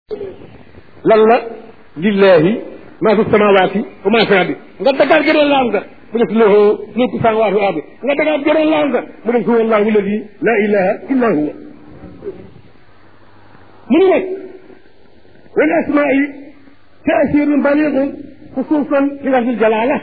lan la lillahi maa fi samawaati wa maa fi ardi nga dagaat gëneen laam nga mu def lahu mulku samawaati wa ardi nga dagaat gëneen laam nga mu def huwa allahu alladi la ilaha illa huwa mu ni nag wal asmaai taasirun baligun xusuusan fi lafdi jalaala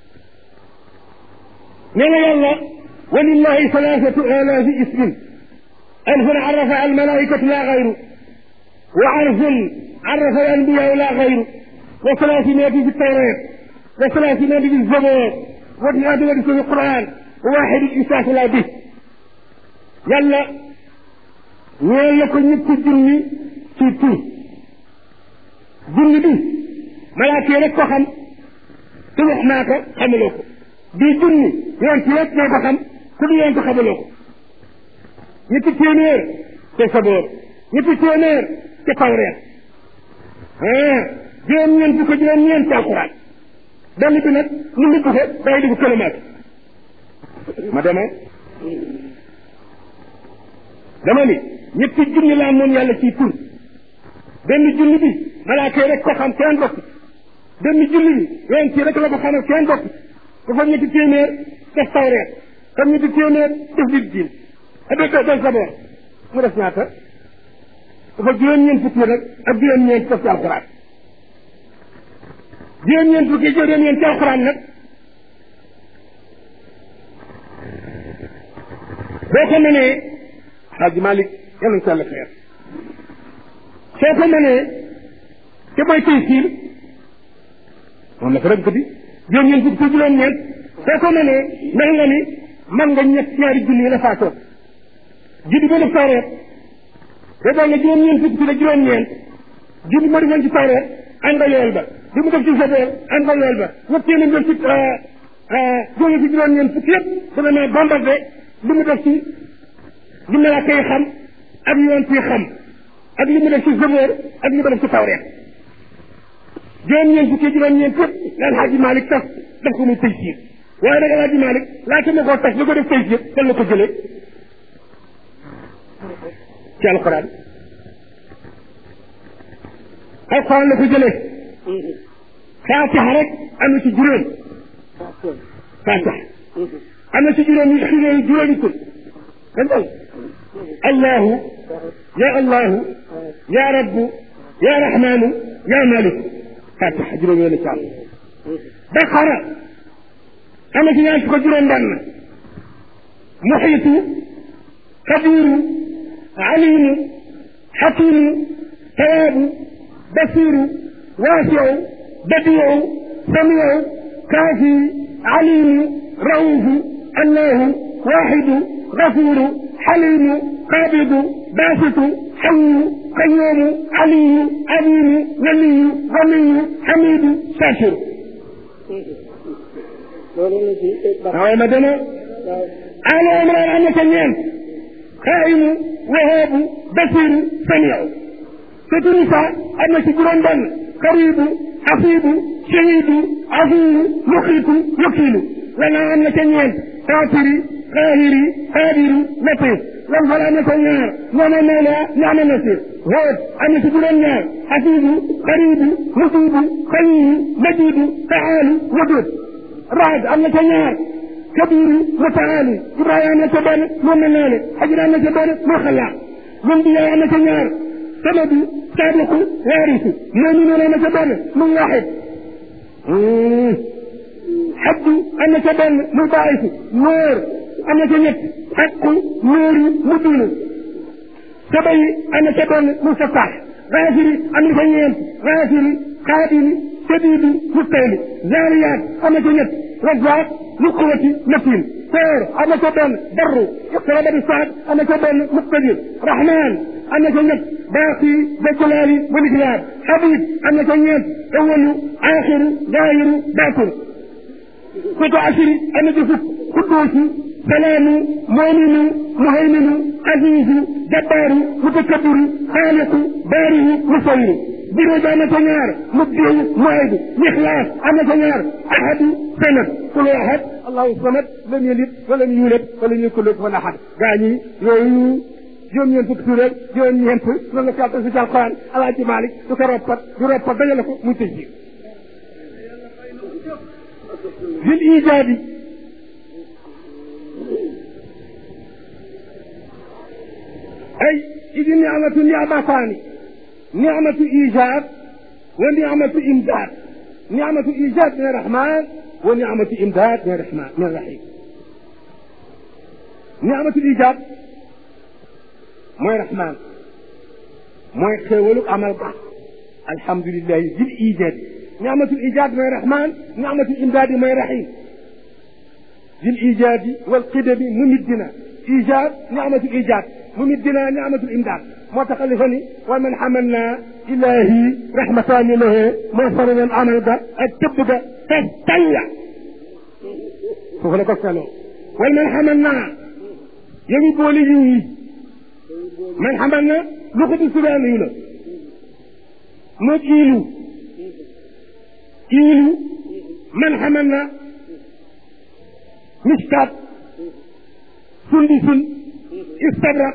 nee na yàlla walillahi salaasatu alaafi ismin alfun arafa almalaikatu la gayru wa arfun arafa alanbiyaau la gayru wa salaasimeeti fi tawreet wa salaasimeeti fi zaboor wa diyaadimati fi quran wa waaxidin isaasu la bi yàlla ñeel la ko ñetti junni ci tur junni bi malaaka yi rek ko xam te wax naa ko xamuloo ko bii junni yoon ci rek ñoo ko xam ku du yoon ko xamuloo ko ñetti téeméer te saboor ñetti téeméer te tawreet ah juróom-ñeent bu ko juróom-ñeent ci alquran benn bi nag ñu ngi ko day di ko kilomètre ma demee dama ni ñetti junni laa moom yàlla ciy tur benn junni bi malaaka yi rek ko xam kenn bokk benn junni bi yoon ci rek la ko xamal kenn bokk dafa ñetti téeméer def tawreet comme ñetti téeméer def di diin def def saboor mu def ñaata dafa juróom-ñeent fukki nag ak juróom-ñeent def ci alxuraan juróom-ñeent fukki juróom-ñeent ci alxuraan nag boo ko mënee xaaji Malick yal nañu ko yàlla xeer soo ko mënee te mooy tey siir moom la ko rek di juróom-ñeent fukki ci juróom-ñeent soo ko mënee mel nga ni man nga ñett ñaari junni yi la faatoon junni ba def tawreet te boo nga juróom-ñeent fukki ci la juróom-ñeent junni ma defoon ci tawreet ànd nga yool ba li mu def ci saboor ànd nga yool ba ñett téeméer def ci jóge ci juróom-ñeent fukki yëpp dana ne bombardé li mu def ci li malaaka yi xam ak yoon ci xam ak li mu def ci saboor ak li mu def ci tawreet juróom-ñeent fukki juróom-ñeent yëpp la Alxaaji Malick tas def ko muy tëy siir waaye nag Alaaji Malick laata ma koo tas li ko def tey jii fan la ko jëlee ci alxuraan alxuraan la ko jëlee faatiha rek am na ci juróom faatiha am na ci juróom yi xiree juróomi tur dal allahu ya allahu ya rabbu ya rahmanu ya maliku faatiha juróom yooyu la ci am baqara am na ci ñaar fukk juróom benn muxiitu kabiru alimu xakimu tawaabu basiru waasiu badiu samiu kaafi alimu raufu allahu waaxidu gafuru xalimu qaabidu baasitu xayu qayumu aliyu azimu waliyu ganiyu xamidu shakiru waaye ma dema aalo imran am na ca ñeent xaayimu wahaabu basiru samiu surtout Nisa am na ci juróom benn xaribu xasibu shahidu azimu muxiitu wakiilu lana am na ca ñeent faatiri xaahiri xaadiru latif lam fal am na ca ñaar ñooma mawla ñaama nasir hood am na ci juróom ñaar xasibu xaribu musibu xayiyu majidu faalu wadud raad am na ca ñaar kabiru mutaali ibrahima am na ca benn moom na naane xajira am na ca benn moo xalaat lum bi am na ca ñaar samadu saabiqu waarisu muminuun am na ca benn muy waxid xaddu am na ca benn muy baaisu nóor am na ca ñett xaqu nóori mubinu sabayi am na ca benn muy safax gaafiri am na ca ñeent gaafiri xaadiri sadiidi mustayli zaariyaat am na ca ñett razaaq lu quwati matin koor am na ca benn barru iqtaraba bi saad am na ca benn muqtadir rahman am na ca ñett baaqi da jalaali wal ikraam habib am na ca ñeent awalu axiru zaahiru baatin koto asiri am na ca fukk quddoosu salaamu moominu muhayminu aziizu jabbaaru mutakabbiru xaaliqu baarihu musawiru bureau bi am na ca ñaar mubdiu muaydu lixlaas am na ca ñaar ahadu sanad kulu ahad allahu samad lam yalid walam yulad walam yakun lahu kufuwan ahad gaa ñi yooyu juróom-ñeent fukki tur rek juróom-ñeent loolu la ko yàlla si ci alxuraan alaaji Malik du ko roppat du roppat dajale ko muy tëj ji bil ijaabi ay idi niamatu niamataani niamatu ijaab wa niamatu imdaad niamatu ijaab min arrahman wa niamatu imdaad min arrahman min arrahim niamatu ijaab mooy rahman mooy xéewalu amal ba alhamdulilahi bil ijaabi niamatul ijaab mooy rahman niamatul imdaadi mooy rahim bil ijaabi wal qidami mumiddina ijaab niamatul ijaab mumiddina niamatul imdaad moo tax alifa ni wa man xamalna ilahi rahmataani lahu moo faranal amal ba ak tëbb ga te talla foofu la ko seloo wal man xamalna yow it boole yiw yi man xamal na lu ko di subaan yu la moog iilu iilu man xamal na miskaat sundusul istabrak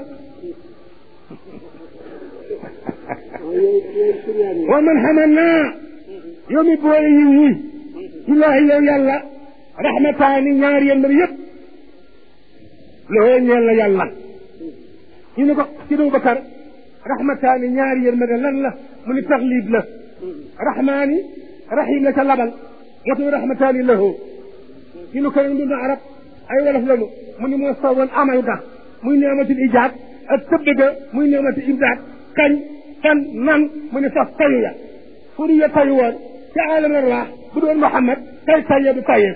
wa man xamal naa yow mi boole yiw yi ilaahi yow yàlla rahmataani ñaari yéen yëpp loxoo ñeel na yàlla ñu ne ko ci Abu Bakar rahmataani ñaari yërmande lan la mu ni taxlib la rahmaani rahim la ca labal moo tax rahmataani lahu ñu ne ko nag dund arab ay wolof lañu mu ni moo sawoon amal ga muy neematul ijaab ak tëbb ga muy neematul imdaad kañ fan nan mu ni sax tayu ya fu ya tayu woon ci aalam arwaax bu doon Muhammad tay taye du taye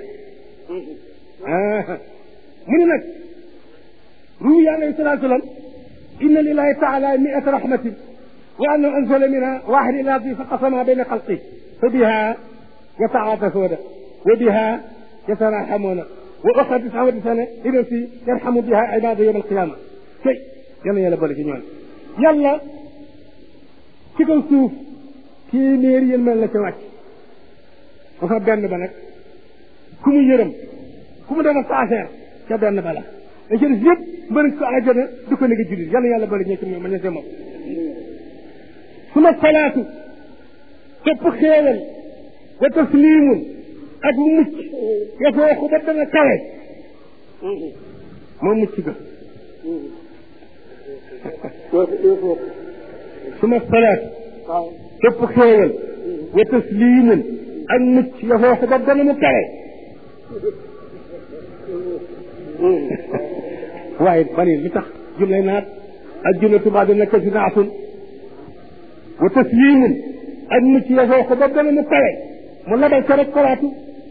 mu ni nag روي عليه الصلاة والسلام إن لله تعالى مئة رحمة وأنه أنزل منها واحد إلى الأرض فقسمها بين خلقه فبها يتعاطفون وبها يتراحمون وأخرى تسعة وتسعة إذا في يرحم بها عباده يوم القيامة شيء يلا يلا بولك ñoon yàlla ci kaw suuf téeméer yéen mel la ca wàcc dafa benn ba nag ku mu yërëm ku mu def sa affaire ca benn ba la da ci des yëpp mën ko àjjana du ko nekk jullit yàlla yàlla bari ñekk moom ma ñe moom suma salaatu topp xéewal wa taslimun ak mu mucc ya fooxu ba dana kawe moom mucc ga suma salaatu topp xéewal wa taslimun ak mucc ya fooxu ba dana mu kawe waaye bani li tax jumlay naat ak jumla tubaab dina ko si naatun wa taslimun ak mucc ya foo ko ba gën a mu kawe mu labal ko rek kolaatu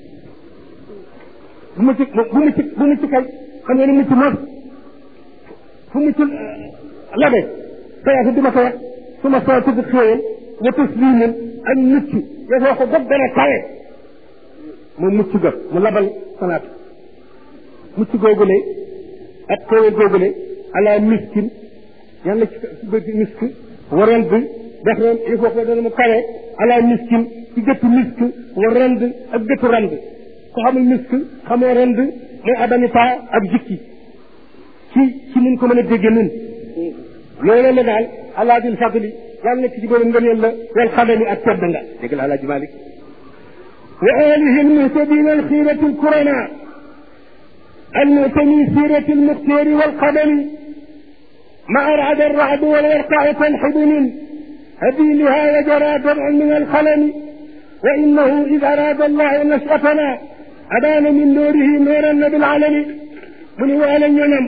bu mucc bu mucc bu mucc kay xam nga ni mucc mos fu mucc labe kayaatu duma ko wax su ma soo tudd xéewal wa taslimun ak mucc ya foo ko ba gën a kawe mu mucc ga mu labal salaatu mucc googule ak xéewal googule ala miskin yàlla ci bëgg misk waral bi def ren il faut que dana mu kawe ala miskin ci gëttu misk wa rend ak gëttu rend ko xamul misk xamoo rend mooy adanita ak jikki ci ci mun ko mën a dégge nun loolu la daal alaadil fadli yàlla nekk ci borom ngëneel la wal xadami ak tedd nga dégg la alaaji malik wa alihi almuhtadina alxirati alkurama المؤتمي سيرة المختار والقدم ما أرعد الرعد والورقع تنحب من هديلها وجرى دمع من الخلم وإنه إذ أراد الله نشأتنا أبان من نوره نورا بالعلم من وعلى ينم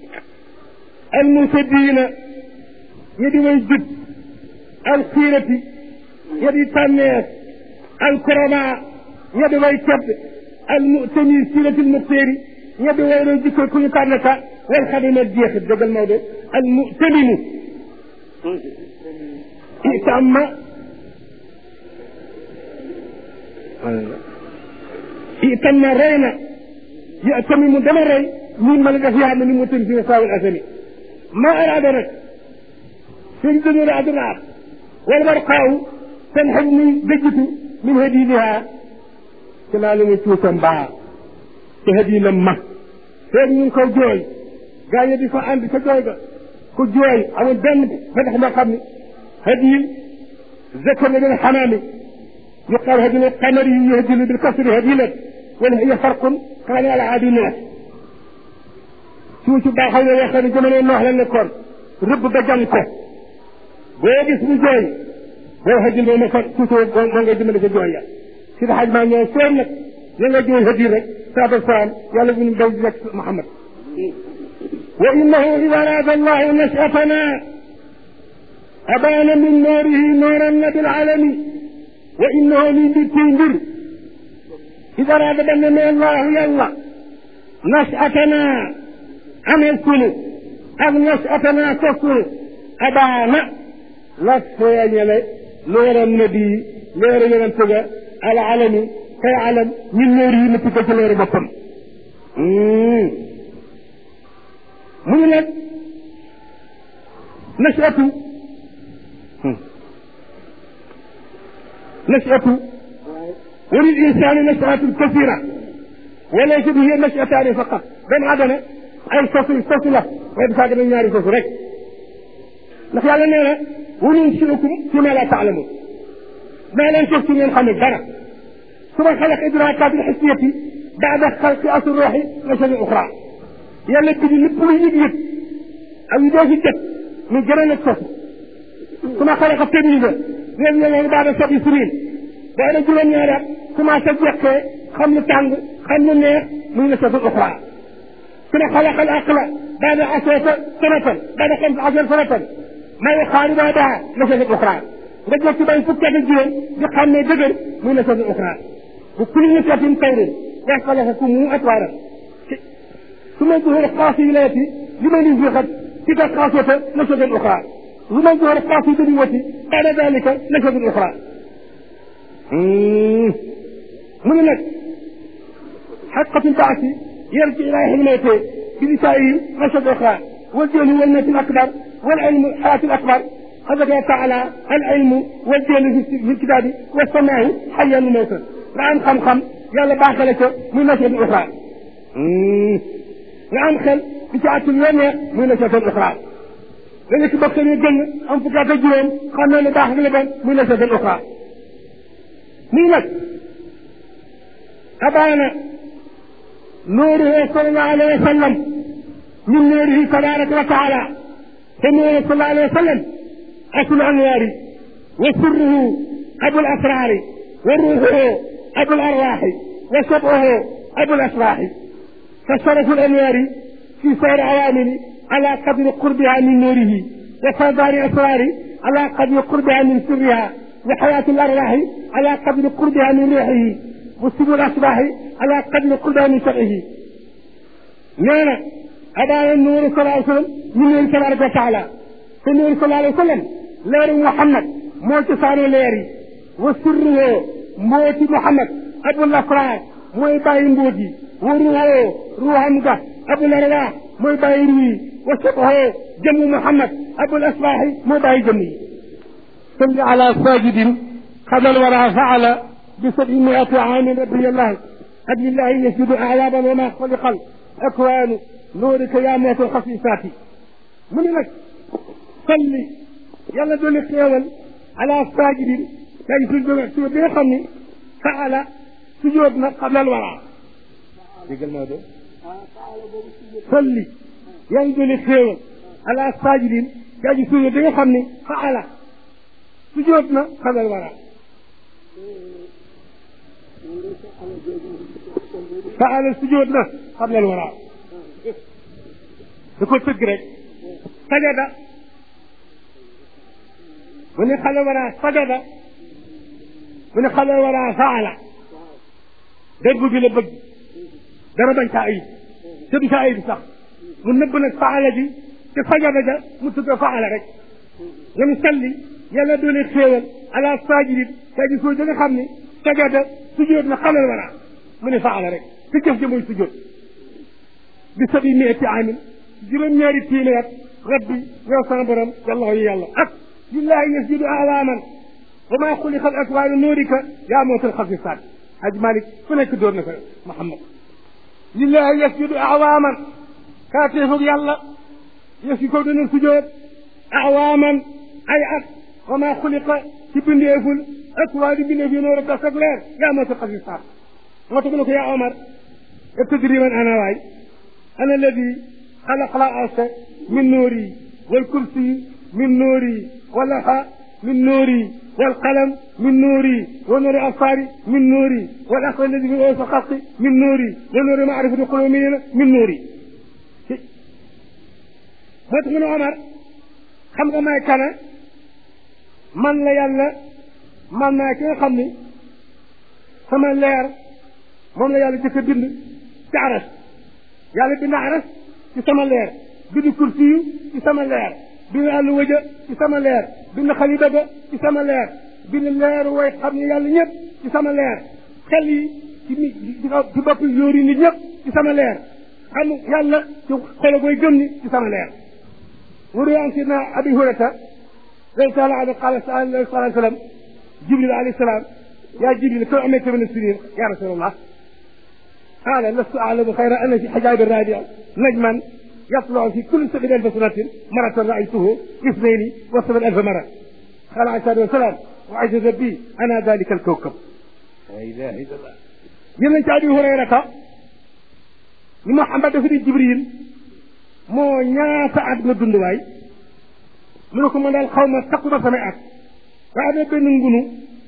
المسدين يدي ويجد الخيرة يدي تنيس الكرماء يدي ويكب المؤتمي سيرة المختار ñebe wéyro jikko ku ñu tànn ka wal xadima jeexit dëggal Maodo al mutamimu itamma itamma rey na yatamimu dama rey min ma la def yaa ni mu tën fi saawul asami ma araada nag seen dënëra adunaar wal warqaaw seen xaj muy dëjjitu min hadiniha ci laa la mu cuusa mbaa te hadiina ma feeg ñu ngi koy jooy gaa yi di fa ànd ca jooy ga ku jooy amul benn fatax moo xam ne hadiyu zakar la bil xamaami yuqaal hadiyu qamari yuhdilu bil kasri hadilat wala hiya farqun kaana ala aadi naas suuf si baaxal na yoo xam ne jamono noox la nekkoon rëbb ba jàng ko boo gis mu jooy boo hadiyu moom ma fa tuuti moo ngay dimbali sa jooy ya si da xaj maa ñëw seen nag ya nga jooy hadiyu rek saaba saam yàlla bu ñu daw di nekk Muhammad وإنه إذا أراد الله نشأتنا أبان من نوره نورا بالعالم وإنه من بالتنبر إذا أراد بأننا الله يلا نشأتنا أم الكل أم نشأتنا تصل أبان لسيان نور النبي نور ينتجى العالم كيعلم من نوره نتكى نور بطن mu ngi nag nasiatu nasiatu wa lil insani nasiatu kasira wa laysa bi hiya nasiataani faqat doomu aadama ay sosu sosu la waaye dafa gën a ñaari sosu rek ndax yàlla nee na wa nunsiukum fi ma la taalamun maa leen sos ci ngeen xamul dara suma xalaq idrakaat alxisiyati baada xalqi asu ruuxi nasami uxra yàlla bi di lépp luy yëg-yëg ak yu doo si jot ñu gën a nekk sos su ma xale ko technique la ñoom ñoo ngi baada sobi sinin boo da juróom-ñaari at commencé jekkee xam lu tàng xam lu neex muy na sosul uxra su ma xale xal aqla baada aseeta sanatan baada xam sa asar sanatan may xaari baa daa na sosul uxra nga jekki bay fukki at ak juróom di xam ne dëgër muy na sosul uxra bu kulli nisatin tayrin wax xalaqa ku mu atwaaram ثم ظهور قاسي ولايتي لمن يزيغت تلك القاسية نشد أخرى ومن ظهور قاسي بنيوتي بعد ذلك نشد أخرى من لك حقة البعث يرجع إلى حلميته بنسائه نشد أخرى والجهل والنت الأكبر والعلم حياة الأكبر هذا قال تعالى العلم والجهل في الكتاب والسماء حيا وموتا نعم خم خم يلا باخلك من نشد أخرى nga am xel di ci àttul yoo neex muy na seetal uxra nga nekk bokk ñu gën am fukki at ak juróom xam ne lu baax ak lu bon muy na seetal uxra nii nag abaana nuuruhu sallallahu alayhi wa sallam min nuurihi tabaraka wa taala te nuuru sallallahu alayhi wa sallam aslu anwaari wa sirruhu abul asraari wa ruuxuhu abul arwaaxi wa sab'uhu abul asraaxi فشرف الأنوار في سائر عوامل على قدر قربها من نوره وفضار أسرار على قدر قربها من سرها وحياة الأرواح على قدر قربها من روحه وسبل الأصباح على قدر قربها من شرعه نانا أبا النور صلى الله عليه وسلم من نور تبارك وتعالى النور صلى الله عليه وسلم لير محمد موت صار ليري وسره موت محمد أبو الأسرار mooy bàyyi mbóot yi waruwoo ruuxam ga abul arwaax mooy bàyyi ruuyi wa sabxoo jëmmu muhammad abul asbaaxi mooy bàyyi jëmm yi salli ala sajidin xadal wara faala bi sabi miati aamin rabbiyallahi qad lillahi yasjudu aayaban wa ma xaliqal akwaanu nuurika yaa mootal xasisaati mu ni nag salli yàlla dooli xéewal ala sajidin kay su su bi nga xam ni faala sujjóot nag xablal wara déggal moo de salli yaa ngi doole xéewal ala sajidin yaa ngi sujjóot di nga xam ni faala sujjóot na xablal wara faala sujjóot na xablal wara da ko tëgg rek sajada mu ne xale wara sajada mu ne xale wara faala dégg bi la bëgg dara bañ saa ayib te du saa ayib sax mu nëbb nag faala ji te fajada ja mu tudd faala rek nga mu salli yàlla doole xéewal ala sajidin kaa ji soo nga xam ne sajada sujjóot na xamal wala mu ne faala rek te jëf ja mooy sujjóot bi sabi miati amin juróom-ñaari téeméer at rabbi yow sama borom yàlla yi yàlla ak lillahi yasjudu awaaman wa maa xuliqa al akwaanu nuurika yaa mootal xafisaat haj malik ku nekk dóor na ko muhammad lillahi yasjudu awaaman kaateefug yàlla yëf yi ko dana sujjoot awaaman ay at wa maa xuliqa ci bindeeful ak waa di bindeef yi noonu daf ak leer yaa moo sa xasi saar moo tax mu ne ko yaa Omar tadri man ana waay ana alladi xalaqa la arsa min nuuri wal kursi min nuuri wal laxa min nuuri wal qalam min nuuri wa nuuri absaari min nuuri wal aql alladi fi oosa xalqi min nuuri wa nuuri maarifati qulumina min nuuri moo tax mu ne Omar xam nga may kana man la yàlla man naa ki nga xam ni sama leer moom la yàlla jëkk a bind ci aras yàlla bind aras ci sama leer bind kursi yu ci sama leer bind àllu wëja ci sama leer bind xalida ba ci sama leer bind leeru way xam ne yàlla ñëpp ci sama leer xel yi ci mi ci bopp yóori nit ñëpp ci sama leer xam yàlla ci xolo koy gëm ni ci sama leer wuru an sidna abi hurata radi taala anhu qala sallallahu alayhi wa sallam jibril alayhi salaam yaa jibril kaw amee tamit sinin ya rasulallah قال لست أعلم خير أن في حجاب الرابع نجما يطلع في كل سبع ألف سنة مرة رأيته اثنين وسبع ألف مرة قال عليه الصلاة والسلام وعجز بي أنا ذلك الكوكب لا إله إلا الله يمن أبي هريرة محمد في جبريل moo ñaata at nga dund waay mu ne ko man daal xaw ma takku ma samay at waaye am na benn ngunu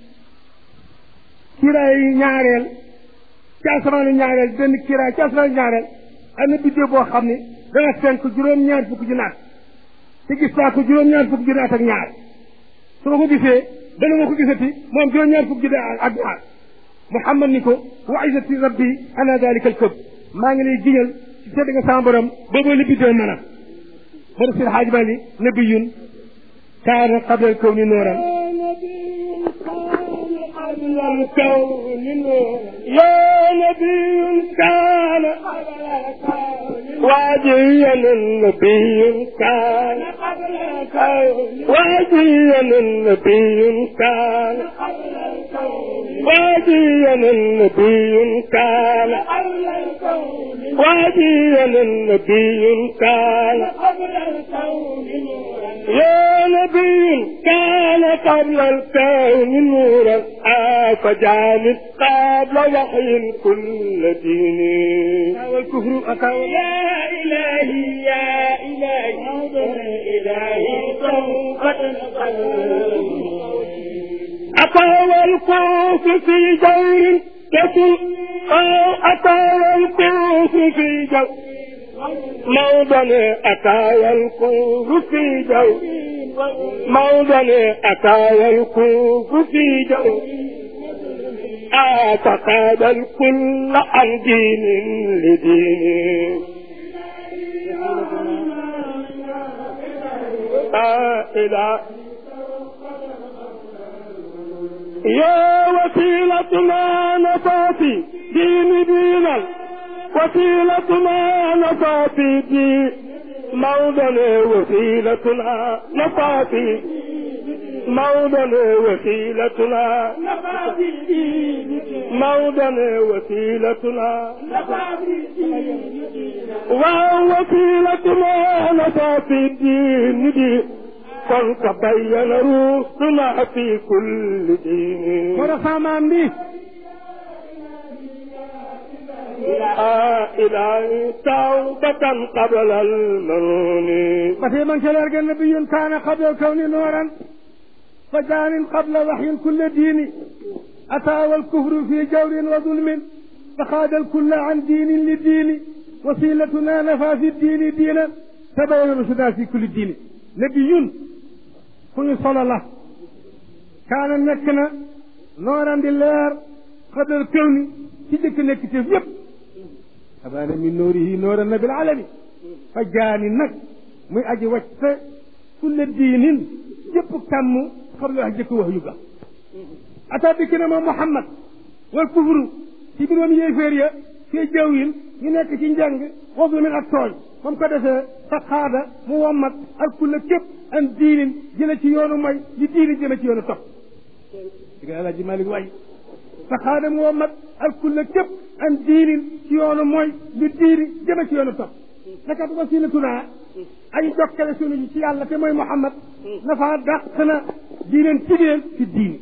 kiiraay ñaareel ci asamaanu ñaareel benn kiiraay ci asamaanu ñaareel am na biddéew boo xam ne dana fenk juróom-ñaar fukk ji naat te gis naa ko juróom-ñaar fukk ji naat ak ñaar su ma ko gisee dana ma ko gisati moom juróom-ñaar fukk ji ak ñaar Muhammad ni ko wa izzati rabbi ana dalika al këb maa ngi lay giñal ci tedd nga sama borom boobu li biddéew mën a bari sil xaaj bali nabiyun kaana qabla al kawni nooran قبل الكون نور يا نبي كان قبل الكون واديا النبي كان قبل الكون واديا النبي كان قبل الكون واديا النبي كان قبل الكون واديا النبي كان قبل الكون نورا يا نبي كان قبل الكون نورا فجعلت قبل وحي كل دين والكفر أتى يا إلهي يا إلهي إلهي قد أتى والكوف في جور يسوع أتى والكوف في جور موضع أتى والكوف في جور موضع أتى والكوف في جور اعتقد الكل عن دين لدين لا إله يا وسيلتنا نفاتي دين دينا وسيلتنا نفاتي دين موضع وسيلتنا نفاتي موضع وسيلتنا موضع وسيلتنا ووسيلتنا نفاتي الدين دي kon تبين رسلنا في كل دين ورفع به لا إله توبة قبل المنون وفي من كان النبي كان قبل الكون نورا فجان قبل وحي كل دين أتى والكفر في جور وظلم فخاد الكل عن دين لدين وسيلتنا نفى في الدين دينا تبين رشدا في كل دين نبي كن صلى الله كان نكنا نورا لله قبل الكون تجك نكتف يب أبان من نوره نور النبي العالمي فجاني نك muy aji wacc kulle diinin jëpp kàmm xam la wax jëkk wax yu ga ata dikk na moom Muhammad wal kufru ci biir moom yéeféer ya fii jawwin ñu nekk ci njàng wasu min ak tooñ moom ko defee fa xaada mu wommat ak kulle képp an diinin jële ci yoonu may li diini jëme ci yoonu topp di nga Alaaji Malik waay fa xaada mu wommat ak kulle képp an diinin ci yoonu mooy li diini jëme ci yoonu topp nakat wasilatuna ay jokkale sunu ji ci yàlla te mooy Muhammad nafa dàq na diineen cibeel ci diini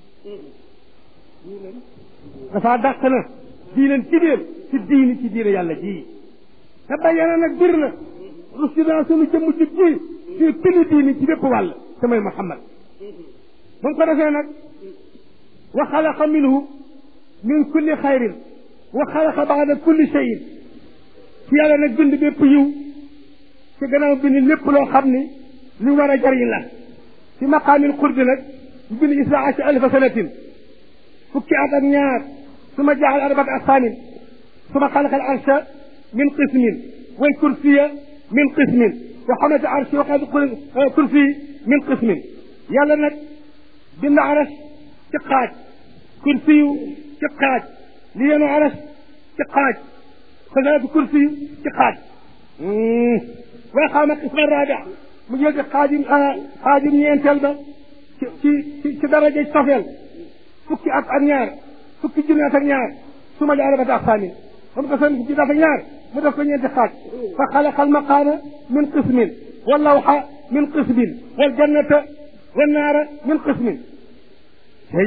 dafa dàq na diineen cibeel ci diini ci diine yàlla ji te bayyana nag bir na russidana sunu jëmm ji ji ci pili diini ci bépp wàll te mooy Muhammad ba mu ko defee nag wa xalaqa minhu min kulli xayrin wa xalaqa baada kulli cheyin ci yàlla nag bind bépp yiw ci gannaaw bind lépp loo xam ni lu war a jariñ la ci maqaamil xurbi nag ñu bind isra acha alfa sanatin fukki at ak ñaar suma jaxal arbat asaamin suma xalaqa al arsha min qismin wal kursiya min qismin wa xamata arshi wa qad kursi min qismin yàlla nag bind aras ci xaaj kursiyu ci xaaj li yenu aras ci xaaj xasaatu kursiyu ci xaaj waaye xaama qisma rabia mu jël ci xaajum xaajum ñeenteel ba ci ci ci daraja sofeel fukki at ak ñaar fukki junni at ak ñaar su ma jaara bata aqsaamin ba mu ko seen fukki at ak ñaar mu def ko ñeenti xaaj fa xalaqa almaqaama min qismin wallawxa min qismin waljannata wannaara min qismin tey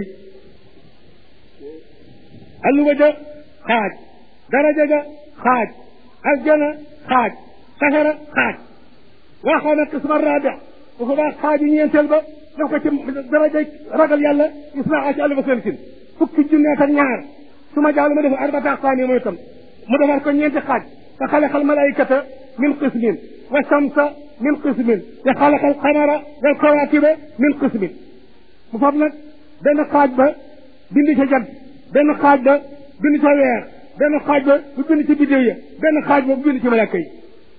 alluwa ja xaaj daraja ja xaaj aljana xaaj safara xaaj waa xaw na qisma rabia bu ko baax xaaju ñeenteel ba def ko ci daraja ragal yàlla isna aci alfa sanatin fukki junneet ak ñaar su ma jaalu ma def arbata aqsaami mooy itam mu defar ko ñeenti xaaj fa xalaqa al malaikata min qismin wa shamsa min qismin wa xalaqa al qamara wal kawakiba min qismin mu fab nag benn xaaj ba bind ca jant benn xaaj ba bind ca weer benn xaaj ba bu bind ci bidéew ya benn xaaj ba bu bind ci malaaka yi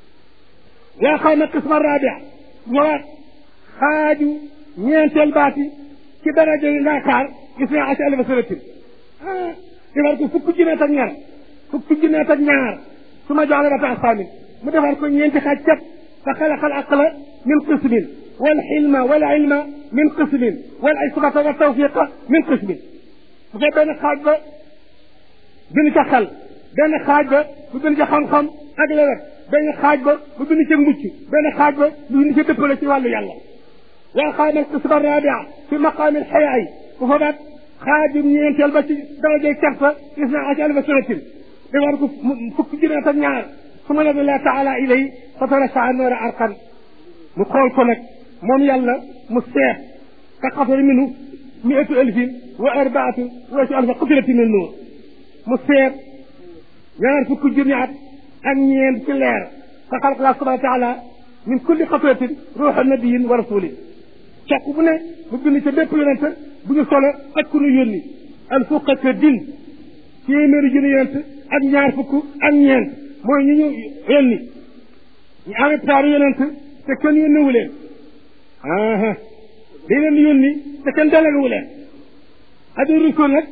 waa xaw na qisma rabia waa xaaju ñeenteel baati ci daraja yi ngaakaar gis naa asi alfa sanatin ah defar ko fukki junneet ak ñaar fukki junneet ak ñaar su ma joxle bata asaamin mu defar ko ñeenti xaaj cat fa xalaqa al aqla min qismin wal xilma wal ilma min qismin wal isbata wa tawfiqa min qismin bu fee benn xaaj ba bind ca xel benn xaaj ba bu bind ca xam-xam ak lewet benn xaaj ba bu bind ca mucc benn xaaj ba bu bind ca dëppale ci wàllu yàlla waa xaamal qisma rabia fi maqaami alxayaa yi bu fa baat xaajum ñeenteel ba ci darajay kersa gis naa aci alfa sanatin defar ko fukki junneet ak ñaar su ma nabi la taala ilay fa tarasaa noora arqan mu xool ko nag moom yàlla mu seet ka xafar minu miatu alfin wa arbaatu wa si alfa qutilati min nuur mu seet ñaar fukki junni at ak ñeent ci leer fa xalaq la subhana taala min kulli xatratin ruuxa nabiyin wa rasulin cokk bu ne mu bind ca bépp yonent bu ñu solo ak ku ñu yónni al fukk ak din téeméeri junni yonent ak ñaar fukk ak ñeent mooy ñu ñu yónni ñu amee taaru yonent te kenn yónniwu leen aa dañ leen yónni te kenn delegewu leen adi rusul nag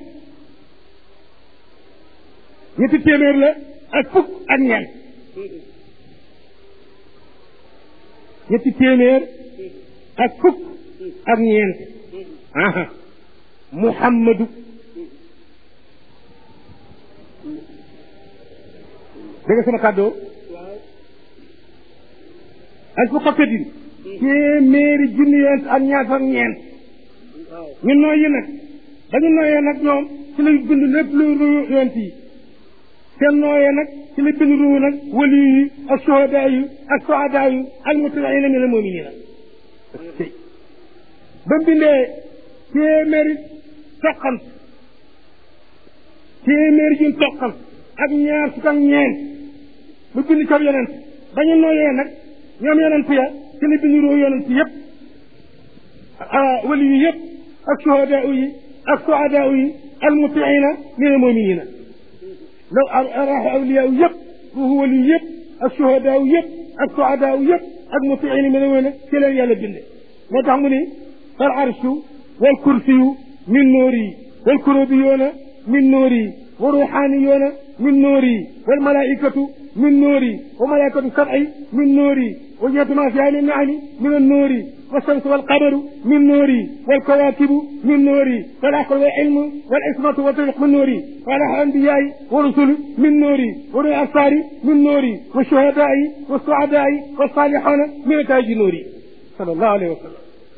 ñetti téeméer la ak fukk ak ñeent ñetti téeméer ak fukk ak ñeent aha muhammadu dégg nga sama kàddoo ak fukk ak din téeméeri junni yonent ak ñaar ak ñeent ñu nooyi nag dañu nooyee nag ñoom ci lay bind lépp luy ruyu yonent yi seen nooyee nag ci la bind ruyu nag wali yi ak sohadaa yi ak sohadaa yi ak mutabaina min al muminina ba bindee téeméeri toqant téeméeri jun toqant ak ñaar fukk ak ñeent mu bind ca yonent dañu nooyee nag ñoom yonent ya ci la bind ruyu yonent yëpp wali yi yëpp ak sohadaa yi ak sohadaa yi al mutiina min al muminina law araaxu awliyaa yëpp ruuxu wali yëpp ak suhadaa yëpp ak suadaa yëpp ak mutiina mi ne woon ci leen yàlla binde moo tax mu ni fal arshu wal kursiyu min noori wal kurubiyoona min noori wa ruuxaaniyoona min noori wal malaaikatu min noori wa malaaikatu sab'i min noori wa jamii'u maa fiihaa min naami min annoori والشمس والقمر من نوري والكواكب من نوري والعقل والعلم والعصمة والطريق من نوري والأنبياء ورسل من نوري وأولي الأبصار من نوري والشهداء والسعداء والصالحون من تاج نوري صلى الله عليه وسلم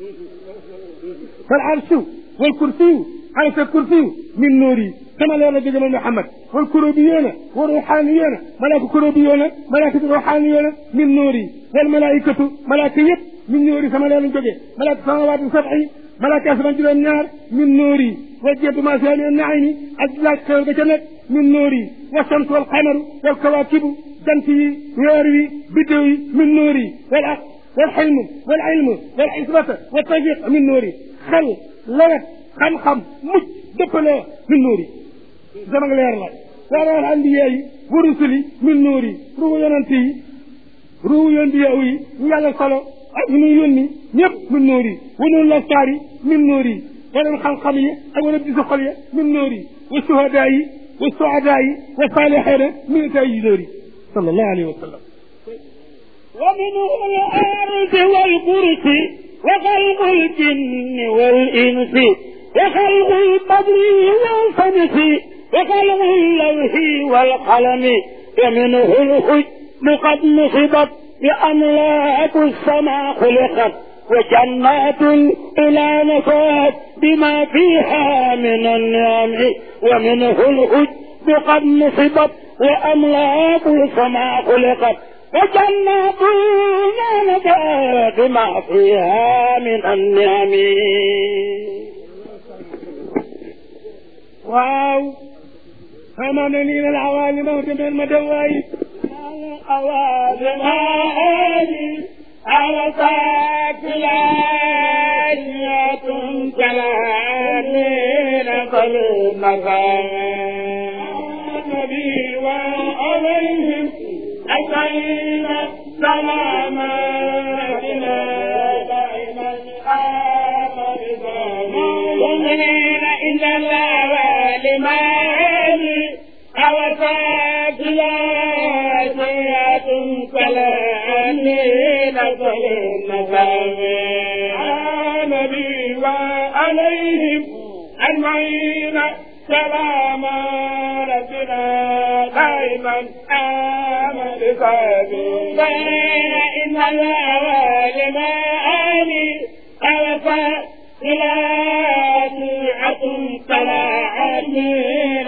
فالعرش والكرسي عرش الكرسي من نوري كما لا نجد من محمد والكروبيون والروحانيون ملاك كروبيون ملائكة روحانيون من نوري والملائكة ملائكة من نوري كما لا نجد ملائكة سماوات سبعي ملائكة أسمان جل النار من نوري وجهت ما فيها من النعيم أجلاك كوكب من نوري والشمس والقمر والكواكب جنتي ويروي بدوي من نوري والعقل والحلم والعلم والحسبة والتوفيق من نوري خل لوت خم خم مج دبلو من نوري زمان leer la waral anbiya yi wa rusuli min nuuri ruu yonent yi ruu yonbiya yi ñu yàlla solo ak ñu yónni ñëpp min nuuri wa noonu la saari min nuuri waroon xam-xam yi ak wala bisu xol ya min nuuri wa suhadaa yi wa suadaa yi wa saalixiina min tay yi nuuri sallallahu alayhi wa sallam ومنه الأرض والكرسي وخلق الجن والإنس وخلق البدر والشمس وخلق اللوح والقلم ومنه الحجم قد نصبت بأملاك السماء خلقت وجنات إلى نفات بما فيها من النعم ومنه الحجم قد نصبت وأملاك السماء خلقت وجنات لا نفات بما فيها من النعم waaw xamaa ne nii la awaalima demeen ma dem waay الأوادم هذه على ساكلات كلامين فالمكان النبي وعليهم أجمعين سلاماتنا دائما آمن يؤمنين إن الله والمال أوساكلات كلامين فالمكان النبي وعليهم أجمعين سلام ربنا دائما آمن بين إن الله لما آلي أوفى إلى سيعة فلا عميل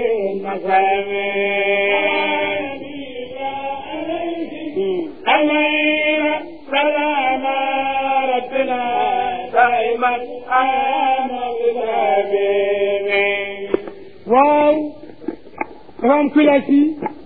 فللمسامين سلام ربنا دائما آمن بين waaw dafa am classe yi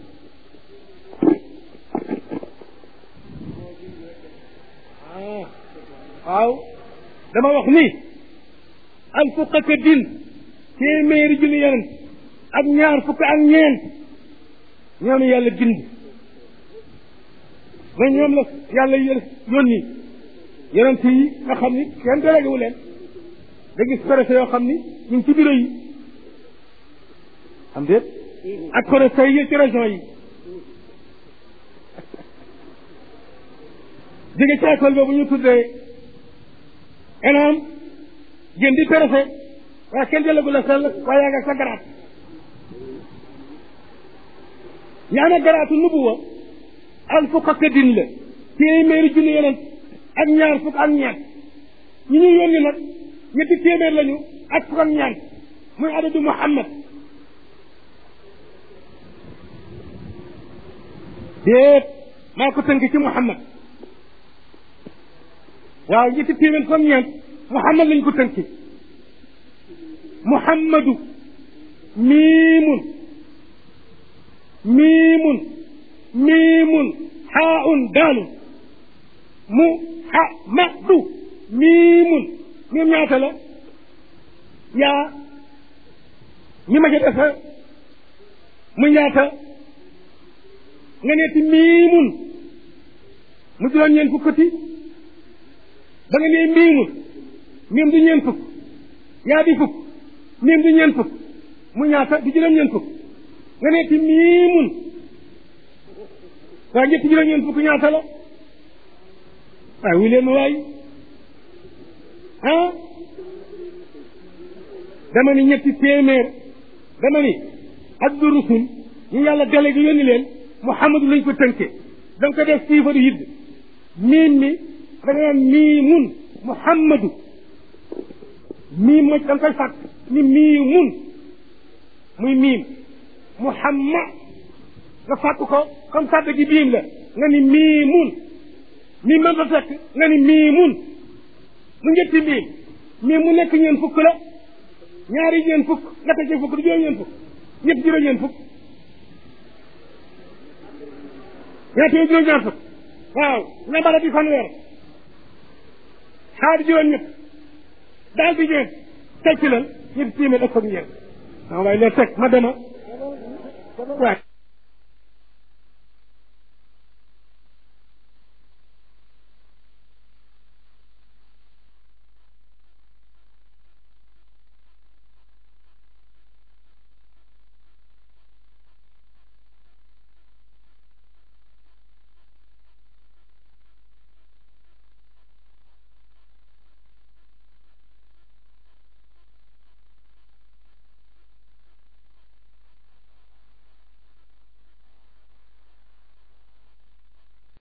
waaw dama wax ni al fukk ak din téeméeri junni yonent ak ñaar fukk ak ñeent ñoom yàlla bind ba ñoom la yàlla yónni yonent yi nga xam ni kenn délégué wu leen da gis préfet yoo xam ni ñu ngi ci bureau yi am déet ak préfet yi ci région yi jóge ci école boobu ñu tuddee ENAM gën di préfet waaye kenn jëlagu la sell waaye yaa nga sa garaat yaa na garaatu nubuwa al fukk ak din la téeméeri junni yonent ak ñaar fukk ak ñeent ñi ñuy yónni nag ñetti téeméer lañu ak fukk ak ñeent muy adadu Muhammad déet maa ko tënk ci Muhammad waaw ñetti téeméer fukk ak ñeent Muhammad lañ ko tënk Muhammadu miimun miimun miimun xaaun daalun mu ha ma du miimun miim ñaata la yaa mi ma ca defa mu ñaata nga neeti miimun mu juróom ñeent fukkati ba nga nee miimun miim du ñeent fukk yaa di fukk miim du ñeent fukk mu ñaata du juróom ñeent fukk nga neeti miimun waa ñetti juróom ñeent fukk ñaata la waaye wu leen waay ah dama ni ñetti téeméer dama ni abdu rusul ñu yàlla délégué yónni leen muhammadu lañ ko tënke da nga ko def siifaru yidd miin mi da nga naan miimun muhammadu miim ma da nga koy fàtt ni miimun muy miim muhammad nga fàtt ko comme sàdd gi biim la nga ni miimun miim man fa fekk nga ni miimun mu ñetti miim miim mu nekk ñeen fukk la ñaari ñeen fukk nga teg ci fukk du juróom ñeen fukk ñett juróom ñeen fukk ñaata juróom ñaar fukk waaw ñambara di fanweer xaar juróom ñett daal di ñeen teg ci lan ñetti téeméer ak fukk ñeent waaw waaye leen teg ma dema waaye